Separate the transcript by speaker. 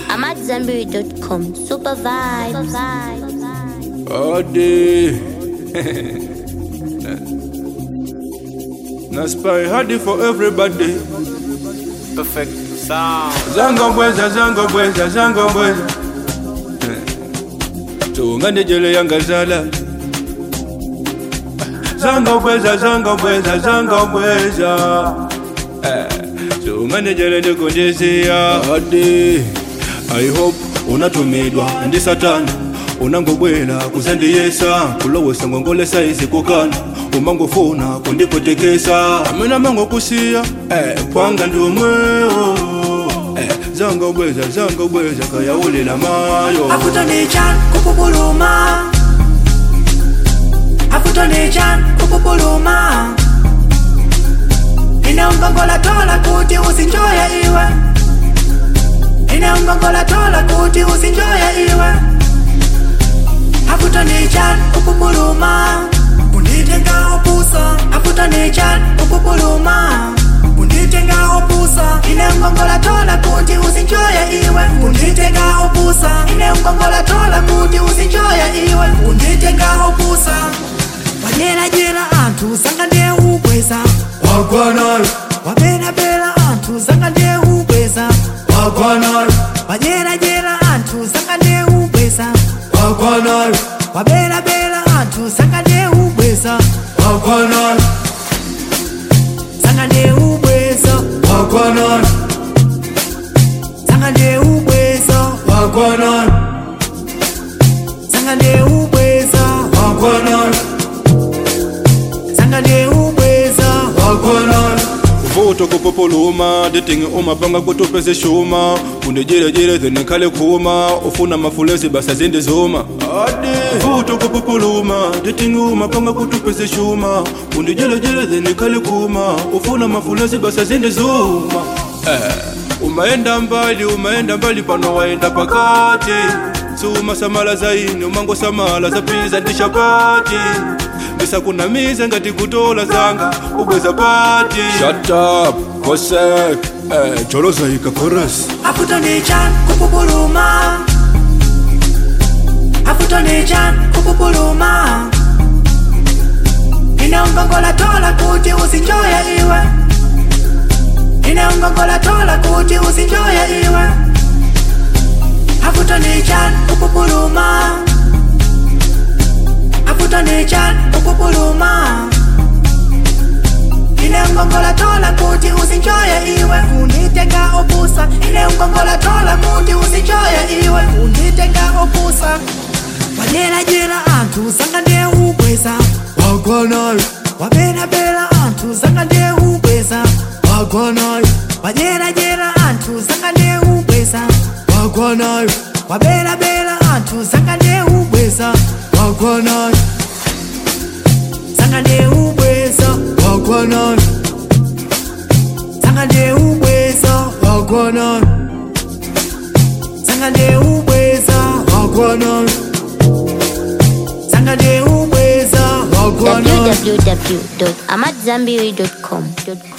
Speaker 1: I'm at Zenberry.com. Super vibes.
Speaker 2: All day. Na spy hardy for everybody.
Speaker 3: Perfect sound.
Speaker 2: Zango bweza, zango bweza, zango bweza. Tungane jele yangazala. Zango bweza, zango bweza, zango bweza. Tungane jele ndikunjisia. Hadi. I hope unatumidwa ndi satani unangobwela kuzandiyesa kulowesa ngongolesa izikukana umangofuna kundikotekesa amene mangokusiya eh, kwanga ndumwewo eh, zangobweza zangobweza kayawulila mayo
Speaker 4: akutonichan kupupuluma akutonichan kupupuluma inaungongola tola kuti usinjoye iwe inaungongola tola kuti usinjoye iwe akutonichan kupupuluma kunditenga opusa akutonichan kupupuluma kunditenga opusa inaungongola tola kuti usinjoye iwe kunditenga opusa inaungongola tola kuti usinjoye iwe kunditenga opusa wajerajera anthu zanga ndiye ubweza
Speaker 2: wagwanayo
Speaker 4: waberabera anthu zanga ndiye ubweza
Speaker 2: wagwanayo
Speaker 4: wajerajera anthu zanga ndiye ubweza
Speaker 2: wagwanayo
Speaker 4: waberabera anthu zanga ndiye ubweza
Speaker 2: wagwanayo
Speaker 4: zanga ndiye ubweza
Speaker 2: wagwanayo
Speaker 4: zanga ndiye ubweza
Speaker 2: wagwanayo
Speaker 4: zanga ndiye ubweza
Speaker 2: wagwanayo
Speaker 4: zanga ndiye ubweza
Speaker 2: wagwanayo vuto kupupuluma nditingi umapanga kuti upeze shuma undijerejere then khale khuma ufuna mafulezi basa zindizuma vuto kupupuluma nditingi umapanga kuti upeze shuma undijerejere then khale khuma ufuna mafulezi basa zindizuma eh. umaenda mbali umaenda mbali pano waenda pakati suma samala zaini umangosamala zapiza ndishapati ndisakunamize ngati kutola zanga ubweza pati Shut up, kosek eh, choloza ika chorus
Speaker 4: akutonichan kupupuluma akutonichan kupupuluma inaungongola tola kuti usinjoye iwe inaungongola tola kuti usinjoye iwe akutonichan kupupuluma akutonichan kupupuluma inaungongola tola kuti usinjoye iwe unditenga opusa inaungongola tola kuti usinjoye iwe unditenga opusa wajerajera anthu zanga ndiye ubweza
Speaker 2: wagwanayo
Speaker 4: waberabera anthu zanga ndiye ubweza
Speaker 2: wagwanayo
Speaker 4: wajerajera anthu zanga ndiye ubweza
Speaker 2: wagwanayo
Speaker 4: waberabera anthu zanga ndiye ubweza
Speaker 2: wagwanayo
Speaker 4: zanga ndiye ubweza
Speaker 2: wagwanayo
Speaker 4: zanga ndiye ubweza
Speaker 2: wagwanayo
Speaker 4: zanga ndiye ubweza
Speaker 2: wagwanayo
Speaker 4: zanga ndiye ubweza
Speaker 2: wagwanayo
Speaker 1: www.amatzambiri.com.